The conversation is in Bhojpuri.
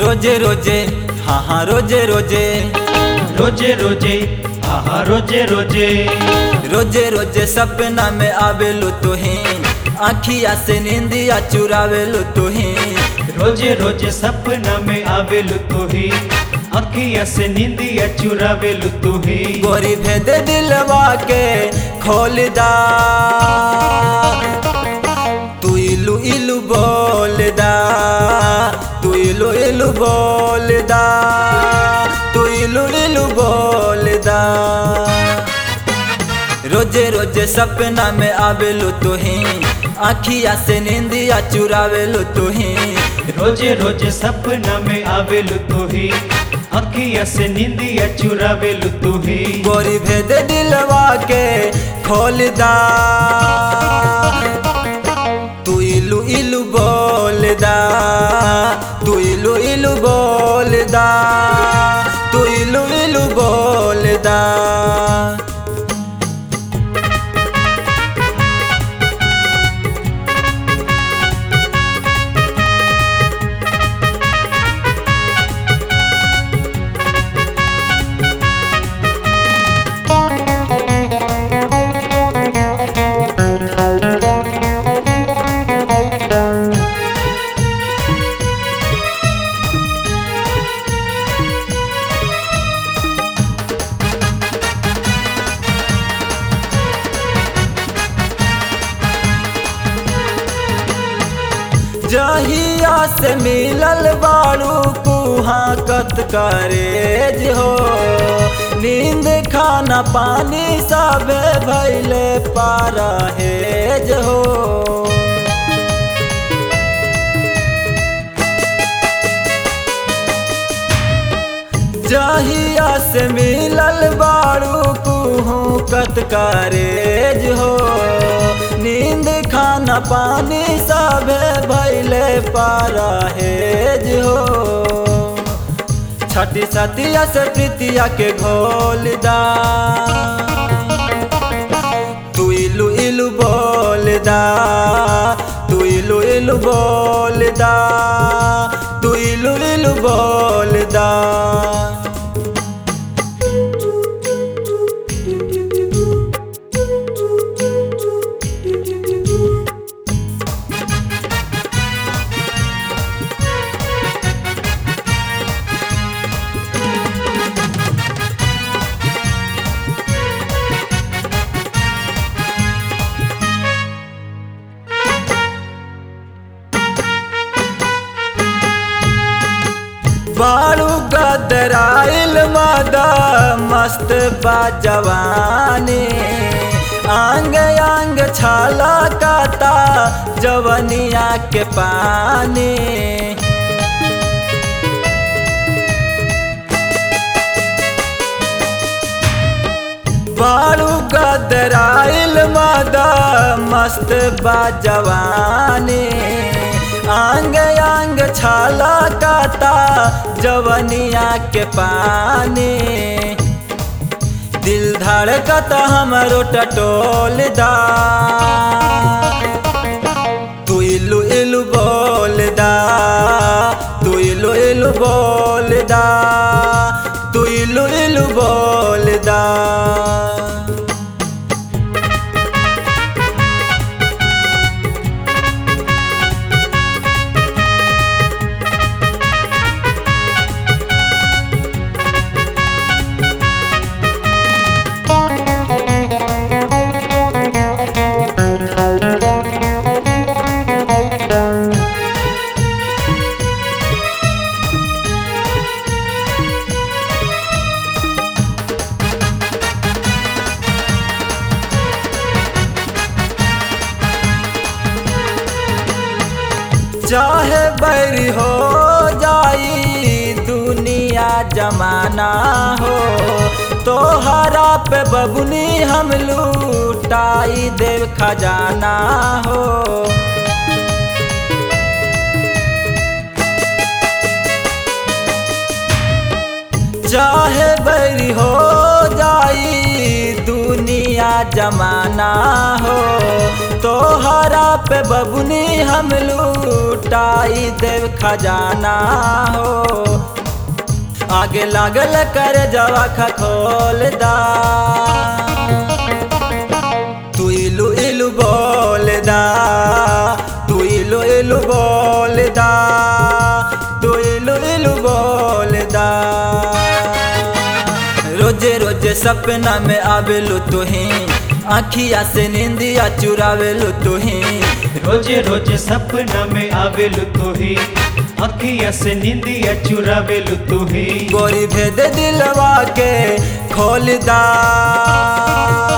रोजे रोजे हाँ हाँ रोजे रोजे रोजे रोजे आहा रोजे रोजे रोजे रोजे सपना में आवेलू तुही आखिया से नींदिया चुरावेलू तुही रोजे रोजे सपना में आवेलु तुही अखिया से नींदिया चुरावेलु तुही गोरी भेद दिलवा के खोल दा तू इलू इलू बोल दा तू इलू इलू बोल दा तू इलू इलू बोल दा रोजे रोजे सपना में आवेलू तुही आखिया से नींदिया चुरावेलू तुही रोजे रोजे सपना में आवेलु तुही अखिया से नींदिया चुरावेलु तुही गोरी भेद दिलवा के खोल दा तू इलू इलू बोल दा तू इलू इलू बोल दा तू इलू इलू बोल दा जहिया से मिलल बाड़ू कुहा कत करेज हो नींद खाना पानी सब भैले पारा हेज हो जहिया से मिलल बाड़ू कुहू कत करेज हो नींद खाना पानी सब भैले पारा हेज हो छठी सतिया से प्रीतिया के घोल दा तू इलू इलू बोल दा तू इलू इलू बोल दा तू इलू इलू बोल दा बाड़ू गदराइल मादा मस्त बा जवानी आंग आंग छाला काता जवनिया के पानी बाड़ू गदराइल मादा मस्त बा जवानी आंग आंग छाला काता जवनिया के पानी दिल धड़कत हमरो टटोल दा तू इलू इलू बोल दा तू इलू इलू बोल दा तू इलू इलू बोल दा चाहे बैरी हो जाई दुनिया जमाना हो तोहरा पे बबुनी हम लूटाई देव खजाना हो चाहे बैरी हो जाई दुनिया जमाना हो तो तोहरा पे बबुनी हम लूटाई देव खजाना हो आगे लागल कर जवा खखोल दा तू इलू इलू बोल दा तू इलू इलू बोल दा तू इलू इलू बोल दा रोजे रोजे सपना में आवेलू तुही आखिया से निंदिया चुरावेलू तुही रोजे रोजे सपना में आवेलु तू ही अखिया से निंदिया चुरावेलु तू ही गोरी भेद दिलवा के खोल दा